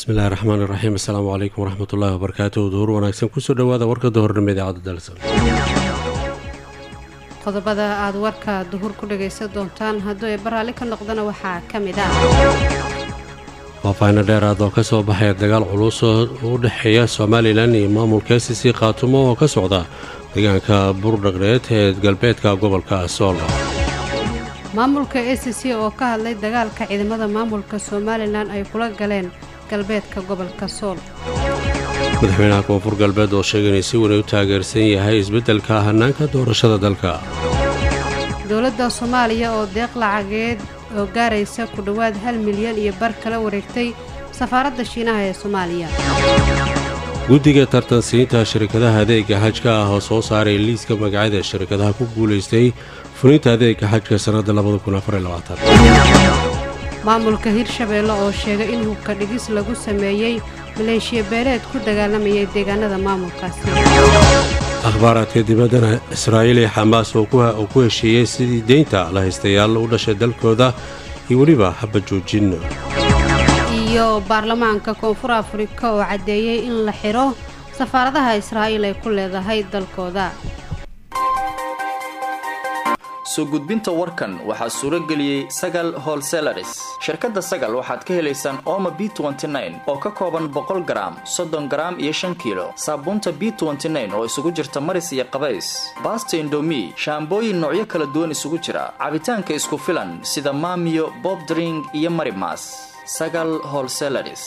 bismillahi raxmaan iraxiim assalaamu calaykum waraxmatullaahi wabarakaatuh duhur wanaagsan kusoo dhowaada warka duhurnimo idaacadda dalsan qodobada aad warka duhur ku dhagaysan doontaan hadduu ay baraalli ka noqdana waxaa ka mid ah faahfaahino dheeraad oo ka soo baxaya dagaal culus oo u dhexeeya somalilan iyo maamulka s c khaatumo oo ka socda deegaanka buurdhaqdheed ee galbeedka gobolka sool maamulka a c c oo ka hadlay dagaalka ciidamada maamulka somalilan ay kula galeen galbeedka gobolka sool madaxweynaha koonfur galbeed oo sheegay inay si weyn u taageersan yahay isbeddelka hanaanka doorashada dalka dowladda soomaaliya oo deeq lacageed oo gaaraysa ku dhowaad hal milyan iyo bar kala wareegtay safaaradda shiinaha ee soomaaliya guddiga tartansiinta shirkadaha adeega xajka ah oo soo saaray liiska magacyada shirkadaha ku guulaystay fulinta adeega xajka sannadda maamulka hirshabeelle oo sheegay in hubka dhigis lagu sameeyey maleeshiya beeleed ku dagaalamayay deegaanada maamulkaasi akhbaaraadka dibaddana israa'iil iyo xamaas oo ku heshiiyey sidii deynta la haystayaal u dhashay dalkooda iyo weliba haba joojin iyo baarlamaanka koonfur afrika oo caddeeyey in la xidho safaaradaha israa'iil ay ku leedahay dalkooda soo gudbinta warkan waxaa suuro geliyey sagal holselaris shirkadda sagal waxaad ka helaysaan ooma b oo ka kooban boqol garaam soddon garaam iyo shan kiilo saabuunta b oo isugu jirta maris iyo qabays baasta indomi shaambooyin noocyo kala duwan isugu jira cabitaanka isku filan sida maamiyo bobdring iyo marimas sagal holselaris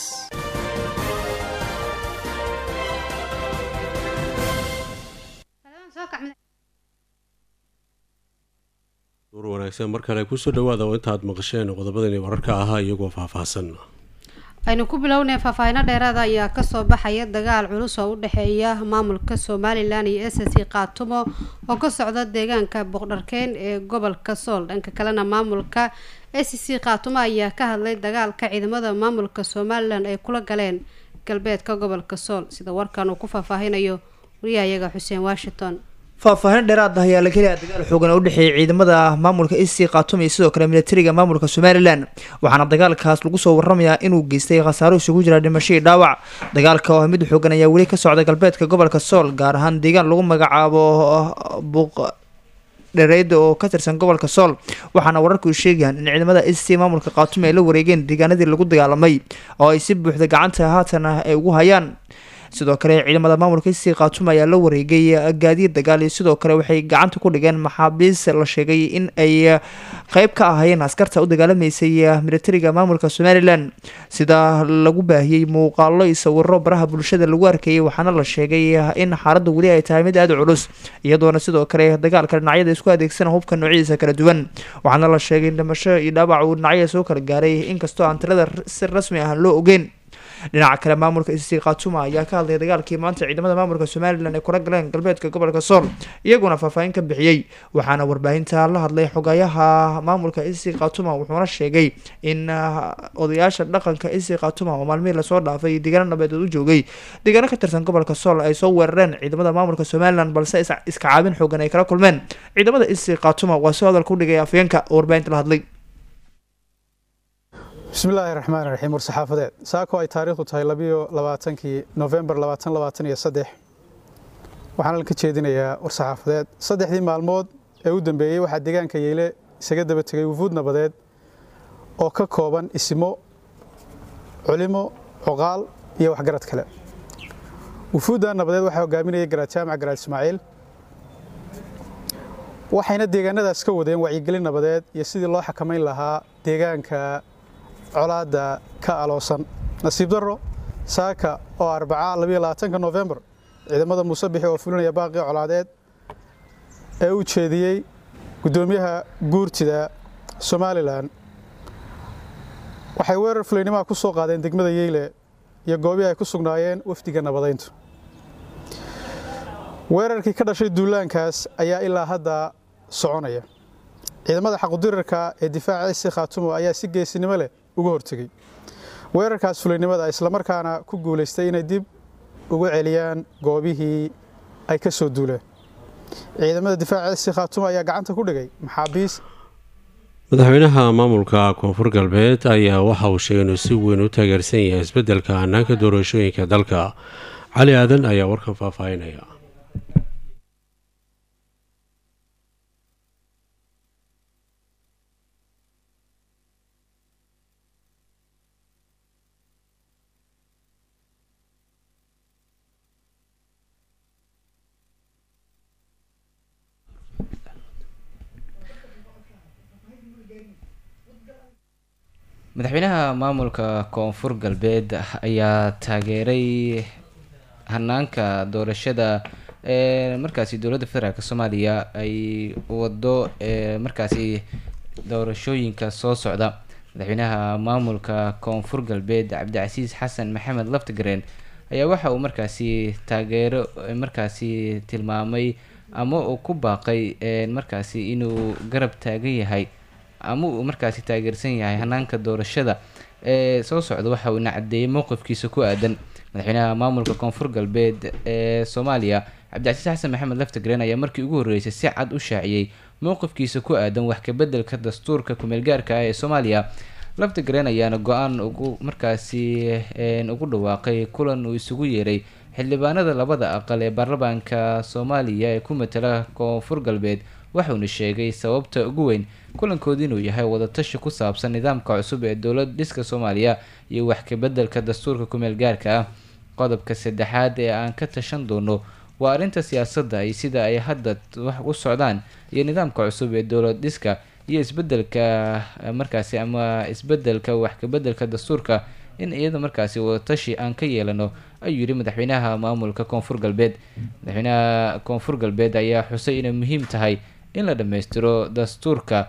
duur wanaagsan mar kale kusoo dhawaada oo intaad maqasheen qodobadani wararka ahaa iyagoo faahfaahsan aynu ku bilownay faahfaahino dheeraada ayaa kasoo baxaya dagaal culus oo u dhexeeya maamulka somalilan iyo s c kaatumo oo ka socda deegaanka boqdharkeen ee gobolka sool dhanka kalena maamulka s c kaatumo ayaa ka hadlay dagaalka ciidamada maamulka somalilan ay kula galeen galbeedka gobolka sool sida warkan uu ku faahfaahinayo wariyahayaga xuseen washington faahfaahin dheeraad ah ayaa la helaya dagaal xoogan oo u dhexeeyay ciidamada maamulka ec khatum iyo sidoo kale militariga maamulka somalilan waxaana dagaalkaas lagu soo waramayaa inuu geystay khasaaro isugu jira dhimasho iyo dhaawac dagaalka oo mid xoogan ayaa weli ka socda galbeedka gobolka sool gaar ahaan deegaan lagu magacaabo buuq dhereeda oo ka tirsan gobolka sool waxaana wararku sheegayaan in ciidamada ec maamulka khatum ay la wareegeen deegaanadii lagu dagaalamay oo ay si buuxda gacanta haatan ay ugu hayaan sidoo kale ciidamada maamulka ec khatum ayaa la wareegay gaadiid dagaal iyo sidoo kale waxay gacanta ku dhigeen maxaabiis la sheegay in ay qeyb ka ahaayeen askarta u dagaalamaysay militariga maamulka somalilan sida lagu baahiyey muuqaalo iyo sawiro baraha bulshada lagu arkayay waxaana la sheegay in xaaladda weli ay tahay mid aada culus iyadoona sidoo kale dagaalka dhinacyada isku adeegsana hubka noocyadiisa kala duwan waxaana la sheegay in dhimasho iyo dhaawac uu dhinacyada soo kala gaaray inkastoo aan tirada si rasmi ah loo ogeyn dhinaca kale maamulka ec khatuma ayaa ka hadlaya dagaalkii maanta ciidamada maamulka somalilan ay kula galeen galbeedka gobolka sool iyaguna faahfaahin ka bixiyey waxaana warbaahinta la hadlay xogayaha maamulka ec khatuma wuxuuna sheegay in odayaasha dhaqanka ec khatuma oo maalmihii lasoo dhaafay deegaano nabeedeed u joogay deegaano ka tirsan gobolka sool ay soo weerareen ciidamada maamulka somalilan balse iska caabin xoogan ay kala kulmeen ciidamada ec khatuma waa si hadalka udhigay afyeenka oo warbaahinta la hadlay bismillaahi raxmaan raxiim war-saxaafadeed saako ay taariikhdu tahay labiyo labaatankii nofembar labaatan labaatan iyo saddex waxaana ka jeedinayaa war-saxaafadeed saddexdii maalmood ee u dambeeyey waxaa deegaanka yeyle isaga daba tegay wufuud nabadeed oo ka kooban isimo culimo coqaal iyo waxgarad kale wufuudda nabadeed waxaa hogaaminayay garaad jaamac garaad ismaaciil waxayna deegaanadaas ka wadeen wacyigelin nabadeed iyo sidii loo xakamayn lahaa deegaanka colaadda ka aloosan nasiib darro saaka oo arbaca labiyo labaatanka nofembar ciidamada muuse bixi oo fulinaya baaqii colaadeed ee u jeediyey guddoomiyaha guurtida somalilan waxay weerar fulaynimaha ku soo qaadeen degmada yeyle iyo goobihii ay ku sugnaayeen wafdiga nabadayntu weerarkii ka dhashay duulaankaas ayaa ilaa hadda soconaya ciidamada xaqudirarka ee difaaca ec khaatumo ayaa si geesinimo leh uga hortegey weerarkaas fulaynimada islamarkaana ku guulaystay inay dib ugu celiyaan goobihii ay ka soo duuleen ciidamada difaaca ec khaatumo ayaa gacanta ku dhigay maxaabiis madaxweynaha maamulka koonfur galbeed ayaa waxa uu sheegay inuu si weyn u taageersan yahay isbeddelka hanaanka doorashooyinka dalka cali aadan ayaa warkan faahfaahinaya madaxweynaha maamulka koonfur galbeed ayaa taageeray hanaanka doorashada ee markaasi dowladda federaalk soomaaliya ay wado ee markaasi doorashooyinka soo socda madaxweynaha maamulka koonfur galbeed cabdicasiis xasan maxamed laftigareen ayaa waxa uu markaasi taageero markaasi tilmaamay ama uu ku baaqay markaasi inuu garab taagan yahay ama uu markaasi taageersan yahay hanaanka doorashada ee soo socda waxa uuna cadeeyay mowqifkiisa ku aadan madaxweynaha maamulka koonfur galbeed ee soomaaliya cabdicasiis xasan maxamed laftigreen ayaa markii ugu horreysay si cad u shaaciyey mowqifkiisa ku aadan wax kabeddelka dastuurka kumeelgaarka ah ee soomaaliya laftigreen ayaana go-aan ugu markaasi ugu dhawaaqay kulan uu isugu yeeray xildhibaanada labada aqal ee baarlamaanka soomaaliya ee ku matala koonfur galbeed waxauna sheegay sababta ugu weyn kulankoodi inuu yahay wadatashi ku saabsan nidaamka cusub ee dowlad dhiska soomaaliya iyo wax kabeddelka dastuurka kumeel gaarka ah qodobka saddexaad ee aan ka tashan doono waa arrinta siyaasadda iyo sida ay hadda wax u socdaan iyo nidaamka cusub ee dowlad dhiska iyo isbedelka markaasi ama isbedelka wax kabeddelka dastuurka in iyada markaasi wadatashi aan ka yeelano ayuu yihi madaxweynaha maamulka koonfur galbeed madaxweynaha koonfur galbeed ayaa xusay inay muhiim tahay in la dhammaystiro dastuurka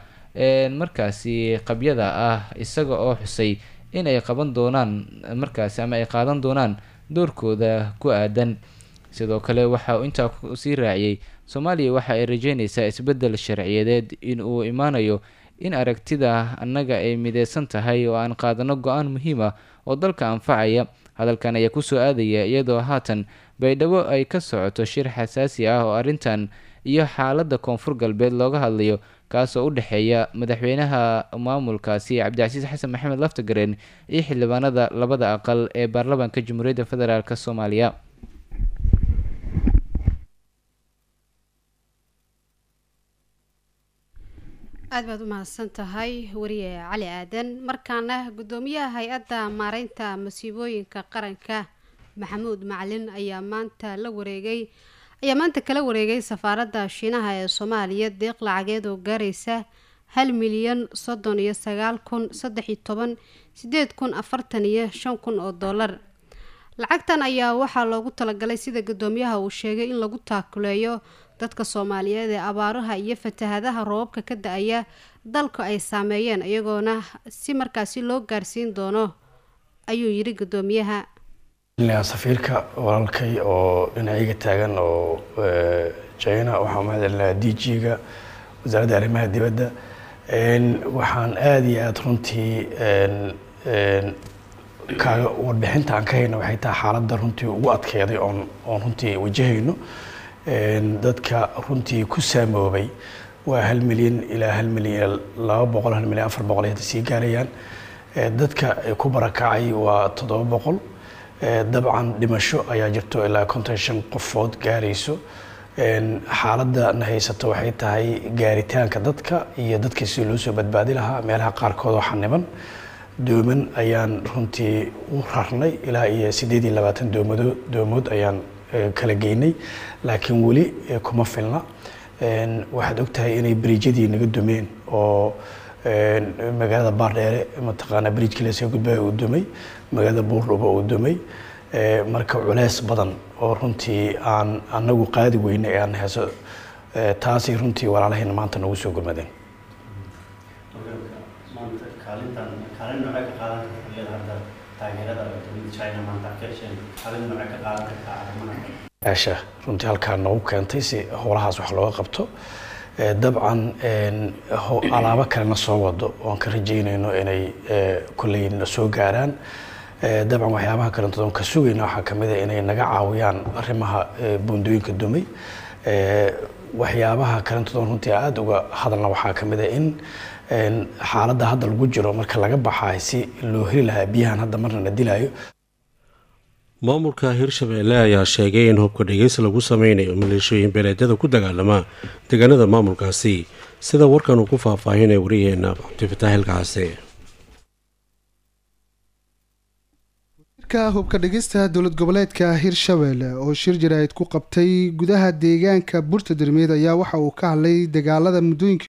markaasi qabyada ah isaga oo xusay in ay qaban doonaan markaasi ama ay qaadan doonaan doorkooda ku aadan sidoo kale waxa uu intaa sii raaciyey soomaaliya waxa ay rajeynaysaa isbeddel sharciyadeed in uu imaanayo in aragtida annaga ay mideysan tahay oo aan qaadano go-aan muhiim ah oo dalka anfacaya hadalkan ayaa kusoo aadaya iyadoo haatan baydhabo ay ka socoto shir xasaasi ah oo arrintan iyo xaaladda koonfur galbeed looga hadlayo kaasoo u dhexeeya madaxweynaha maamulkaasi cabdicasiis xasan maxamed laftagareen iyo xildhibaanada labada aqal ee baarlamaanka jamhuuriyadda federaalk soomaaliya aad baad u mahadsan tahay wariye cali aadan markaana guddoomiyaha hay-adda maareynta masiibooyinka qaranka maxamuud macalin ayaa maanta la wareegay ayaa maanta kala wareegay safaaradda shiinaha ee soomaaliya deeq lacageed oo gaaraysa hal milyan soddon iyo sagaal kun saddex iyo toban sideed kun afartan iyo shan kun oo dollar lacagtan ayaa waxaa loogu talagalay sida guddoomiyaha uu sheegay in lagu taakuleeyo dadka soomaaliyeed ee abaaraha iyo fatahadaha roobabka ka da-aya dalka ay saameeyeen iyagoona si markaasi loo gaarsiin doono ayuu yidhi guddoomiyaha safiirka walaalkay oo dhinacayga taagan oo china waxaan mahad celinayaa d g-ga wasaaradda arrimaha dibadda waxaan aada iyo aada runtii kaaga warbixinta aan ka hayno waxay tahay xaaladda runtii ugu adkeeday oon oon runtii wajahayno dadka runtii ku saamoobay waa hal milyan ilaa hal milyan laba boqol hal milyan afar boqol ay hadda sii gaarayaan dadka ku barakacay waa toddoba boqol dabcan dhimasho ayaa jirto ilaa konton shan qofood gaarayso xaaladda na haysato waxay tahay gaaritaanka dadka iyo dadka si loo soo badbaadi lahaa meelaha qaarkood oo xaniban dooman ayaan runtii u rarnay ilaa iyo siddeed iyo labaatan doomado doomood ayaan kala geynay laakiin weli kuma filna waxaad ogtahay inay beriijyadii naga dumeen oo magaalada baardheere mataqaanaa beriijkii lasoo gudbaya uu dumay magaalada buurdhuba uu dumay marka culeys badan oo runtii aan anagu qaadi weyne ee aan heeso taasay runtii walaalahayna maanta nagu soo gurmadeen asha runtii halkaa noogu keentay si howlahaas wax looga qabto dabcan alaabo kalena soo wado oon ka rajeynayno inay kolley na soo gaaraan dabcan waxyaabaha kalentood oon ka sugayna waxaa kamid a inay naga caawiyaan arrimaha buundooyinka dumay waxyaabaha kalentood oon runtii aada uga hadalna waxaa kamid a in xaaladda hadda lagu jiro marka laga baxaay si loo heli lahaa biyahan hadda marna na dilayo maamulka hirshabeelle ayaa sheegay in hubka dhigeys lagu sameynayo maleeshooyin beeleedyada ku dagaalama deegaanada maamulkaasi sida warkan uu ku faahfaahinaya wariyaheena cabdifataax hilkaase ka hubka dhigista dowlad goboleedka hirshabelle oo shir jaraa'id ku qabtay gudaha deegaanka burta dermeed ayaa waxa uu ka hadlay dagaalada muddooyinkii